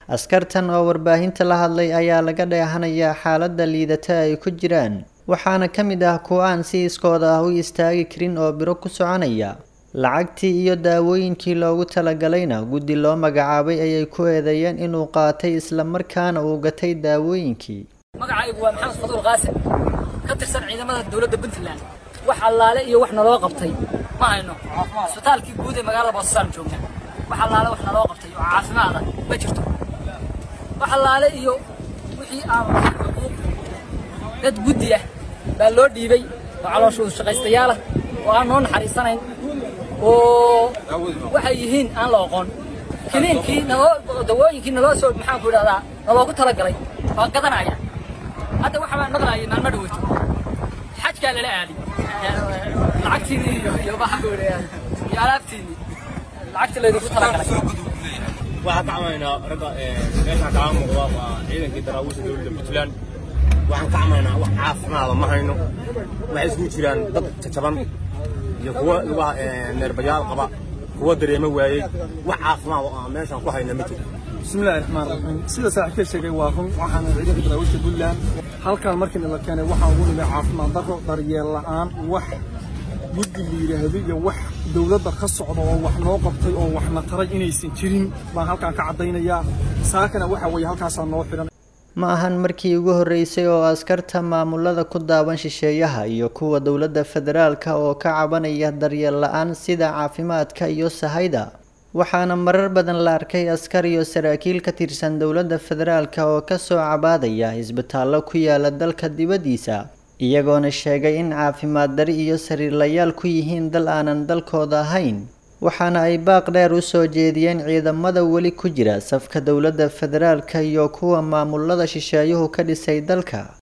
askartan oo warbaahinta la hadlay ayaa laga dheehanayaa xaaladda liidata ay ku jiraan waxaana ka mid ah kuwa aan si iskooda ah u istaagi karin oo biro ku soconaya lacagtii iyo daawooyinkii loogu talagalayna guddi loo magacaabay ayay ku eedeeyeen inuu qaatay islamarkaana uu gatay daawooyinkii magacaygu waa maxamed faduul qaasim ka tirsan ciidamada dowladda puntland wax allaale iyo wax naloo qabtay ma hayno isbitaalkii guud ee magaalada boosasaan joognaa wax allaale wax naloo qabtay oo caafimaada ma jirto wax allaale iyo wixii aan dad guddi ah baa loo dhiibay oo calooshoodu shaqaystayaal ah oo aan noo naxariisanayn oo waxay yihiin aan la oqon kiniinkii naloo dawooyinkii naloo soo maxaan ku idhahdaa naloogu talagalay waa gadanaya hadda waxa baan maqlaayay maalmo dhaweyto xajkaa lala aaday lacagtiinii iyo iyo maxaan ku idhahdaa iyo alaabtiinii lacagtii laydinku talagalay waxaan ka camaynaa ragga meeshaan kaga muuqda waa ciidankii daraawiisha dowladda puntland waxaan ka camaynaa wax caafimaada ma hayno waxay isugu jiraan dad jajaban iyo kuwa lugaha neerbayaal qaba kuwa dareemo waayey wax caafimaad oo aan meeshaan ku hayna ma jiro bismillahi raxmaan raxiim sida saaxiibka sheegay waa run waxaana ciidanka daraawiishta puntland halkan markii la keenay waxaan ugu nimay caafimaad darro daryeel la'aan wax guddi la yidhaahdo iyo wax dowladda ka socda oo wax noo qabtay oo waxna taray inaysan jirin baan halkan ka caddaynayaa saakana waxa weeye halkaasaa noo xidhan ma ahan markii ugu horreysay oo askarta maamulada ku daawan shisheeyaha iyo kuwa dowladda federaalka oo ka cabanaya daryeel la-aan sida caafimaadka iyo sahayda waxaana marar badan la arkay askar iyo saraakiil ka tirsan dowladda federaalka oo kasoo cabaadaya isbitaallo ku yaala dalka dibaddiisa iyagoona sheegay in caafimaad dari iyo sariirlayaal ku yihiin dal aanan dalkooda ahayn waxaana ay baaq dheer u soo jeediyeen ciidamada weli ku jira safka dowladda federaalka iyo kuwa maamulada shisheeyuhu ka dhisay dalka